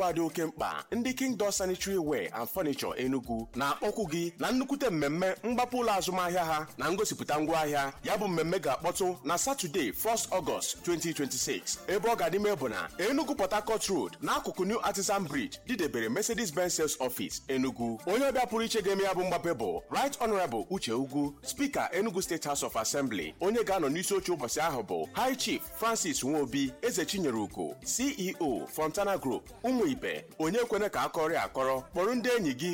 dị oke mkpa ndị Kingdom Sanitary Ware and Furniture Enugu na-akpọkwu gị na nnukwute mmemme mgbapụ ụlọ azụmahịa ha na ngosipụta ngwaahịa ya bụ mmemme ga-akpọtụ na Satọde 1st August 2026 ebe ọ ga-adịme bụ na Enugu Port Harcourt Road n'akụkụ New Artisan Bridge didebere Mercedes-Benz Sales Office Enugu onye ọbịa pụrụ iche ga-eme ya bụ mgbape bụ Right Honorable Uche Ugwu Speaker Enugu State House of Assembly onye ga-anọ n'isi oche ụbọchị ahụ bụ High Chief Francis Nwobi Eze Chinyere Ugo CEO Fontana Group ụmụ ibe onye kwene ka akọrọ akọrọ kpọrọ ndị enyi gị